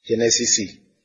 jẹ́nẹ́sísì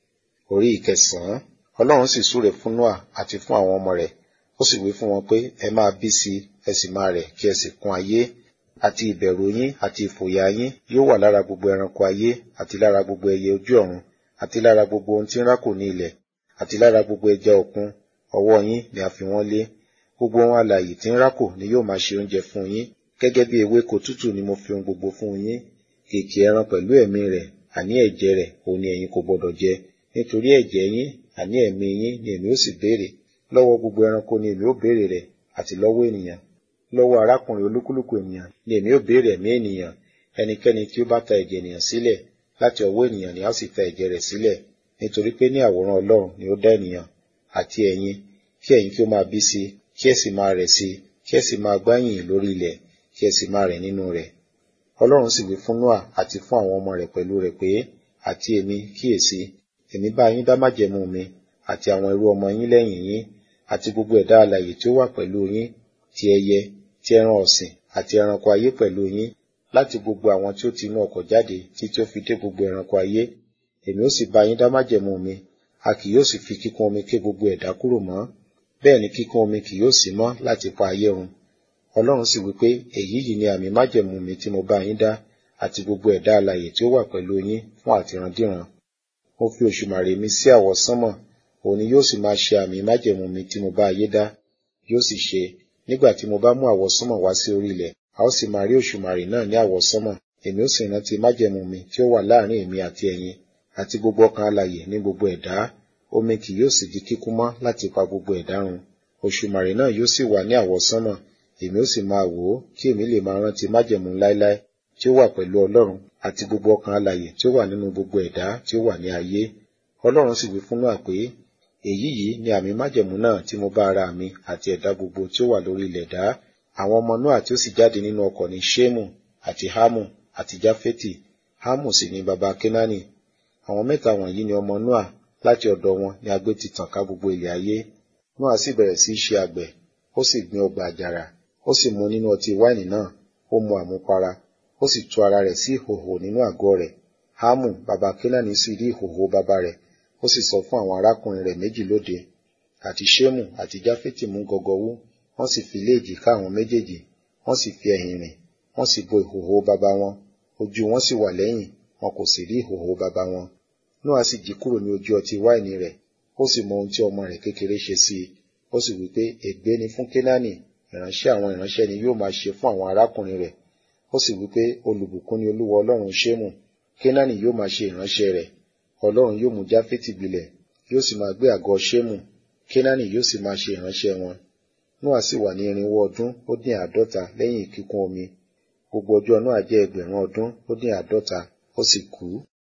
orí ìkẹsàn-án ọlọ́run sì súre fún noa àti fún àwọn ọmọ rẹ̀ ó sì wí fún wọn pé ẹ máa bí sí ẹ sì máa rẹ̀ kí ẹ sì kún ayé àti ìbẹ̀rù yín àti ìfòyà yín yóò wà lára gbogbo ẹranko ayé àti lára gbogbo ẹyẹ ojú ọ̀run àti lára gbogbo ohun tí ń rákò ní ilẹ̀ àti lára gbogbo ẹja òkun ọwọ́ yín ni a fi wọ́n lé gbogbo ohun alààyè tí ń rákò ni yóò máa ṣe oúnjẹ fún yín gẹ́gẹ́ bí ewéko tútù ni mo fi ohun gbogbo fún yín kìkì ẹran pẹ̀lú ẹ̀mí rẹ̀ àní ẹ̀jẹ̀ rẹ̀ òun ni ẹ̀yin kò gbọdọ̀ jẹ nítorí ẹ̀jẹ̀ yín àní ẹ̀mí yín ni èmi ó sì béèrè lọ́wọ́ gbogbo ẹranko ni èmi ó béèrè rẹ̀ àti lọ́wọ́ ènìyàn lọ́wọ́ arákùnrin olúkúlùkù ènìyàn ni èmi ó béèrè ẹ̀mí ènìyàn ẹnikẹ́ni tí ó bá ta ẹ̀jẹ̀ ènìyàn sílẹ̀ láti ọwọ́ ènìyàn ni a ó sì ta ẹ̀jẹ̀ rẹ̀ sílẹ̀ nítorí pé ní àwòrán ọlọ́run ni ó dá ènìyàn àti ẹ̀yin kí ẹ̀yin kí ó máa bí sí kí ẹ sì máa rẹ̀ sí kí ẹ sì máa gbáyìn lórí ilẹ̀ kí ẹ sì máa rẹ̀ nínú rẹ̀ ọlọ́run sì wí fún noa àti fún àwọn ọmọ rẹ̀ pẹ̀lú rẹ̀ pé àti èmi kíyèsí èmi bá yín dá májẹ̀mú mi àti àwọn irú ọmọ yín lẹ́yìn yín àti gbogbo ẹ̀dá alààyè tí ó wà pẹ̀lú yín ti ẹyẹ ti ẹran ọ̀sìn àti ẹranko ayé pẹ̀lú yín láti gbogbo àwọn tí ó ti inú ọkọ̀ jáde títí ó fi dé gbogbo ẹranko ayé èmi ó sì bá yín dá májẹ̀mú mi a kì yóò sì fi kíkún omi ké gbogbo ẹ̀dá kúrò mọ́ bẹ́ẹ̀ ni kíkún omi kì yóò sí mọ́ láti pa ayé run ọlọ́run sì wípé èyí yìí ni àmì májẹ̀mú mi tí mo bá yín dá àti gbogbo ẹ̀dá alààyè tí ó wà pẹ̀lú yín fún àtìrandíran mo fi òṣùmàrè mi sí àwọ̀ sánmọ̀ òun ni yóò sì máa ṣe àmì májẹ̀mú mi tí mo bá ayé dá yóò sì ṣe nígbà tí mo bá mú àwọ̀ sánmọ̀ wá sí orí ilẹ̀ a ó sì máa rí òṣùmàrè náà ní àwọ̀ sánmọ̀ èmi ó sì rántí májẹ̀mú mi tí ó wà láàrin èmi àti ẹ̀yin àti gbogbo ọkàn alààyè ní gbogbo ẹ̀dá omi kì yóò sì di kíkún mọ́ láti pa gbogbo ẹ̀dá run òṣùmàrè náà yóò sì wà ní àwọ̀ sánmọ̀ èmi ó sì máa wò ó kí èmi lè máa rántí májẹ̀mú láéláé tí ó wà pẹ̀lú ọlọ́run àti gbogbo ọkàn alààyè tí ó wà nínú gbogbo ẹ̀dá tí ó wà ní ayé ọlọ́run sì wí fún Nóà pé èyí yìí ni àmì májẹ̀mú náà tí mo bá ara mi àti ẹ̀dá gbogbo tí ó wà lórí ilẹ̀ dá àwọn ọmọ Nóà tí ó sì jáde nínú ọkọ̀ ní Ṣémù àti Hámù àti Jáfẹ́tì Hámù sì ni baba Kénáánì àwọn mẹ́ta wọ̀nyí ni ọmọ Nóà láti ọ̀dọ̀ wọn ni agbé ti tàn ká gbogbo ilẹ̀ ayé Nóà sì bẹ̀rẹ̀ sí í ṣe àgbẹ̀ ó sì gbin ọgbà àjàrà ó sì mu nínú ọtí wáìnì náà ó mu àmupara ó sì tú ara rẹ̀ sí ìhòhò nínú àgọ́ rẹ̀ Hámù baba Kénáánì sì rí ìhòhò baba rẹ̀ ó sì sọ fún àwọn arákùnrin rẹ̀ méjì lóde àti Ṣémù àti Jáfẹ́tì mú gọgọwú wọ́n sì fi lé èjìká àwọn méjèèjì wọ́n sì fi ẹ̀yìn rìn wọ́n sì bo ìhòhò baba wọn ojú wọn sì wà lẹ́yìn wọn kò sì rí ìhòhò baba wọn Nóà sì jí kúrò ní ojú ọtí wáìnì rẹ̀ ó sì mọ ohun tí ọmọ rẹ̀ kékeré ṣe sí i ó sì wí pé ègbé ni fún Kénáánì ìránṣẹ́ àwọn ìránṣẹ́ ni yóò máa ṣe fún àwọn arákùnrin rẹ̀ ó sì wí pé olùbùkún ni Olúwa Ọlọ́run Ṣémù Kénáánì yóò máa ṣe ìránṣẹ́ rẹ̀ Ọlọ́run yóò mú Jáfẹ́tì gbilẹ̀ yóò sì máa gbé àgọ́ Ṣémù Kénáánì yóò sì máa ṣe ìránṣẹ́ wọn Nóà sì wà ní irinwó ọdún ó dín àádọ́ta lẹ́yìn kíkún omi gbogbo ọjọ́ Nóà jẹ́ ẹgbẹ̀rún ọdún ó dín àádọ́ta ó sì kú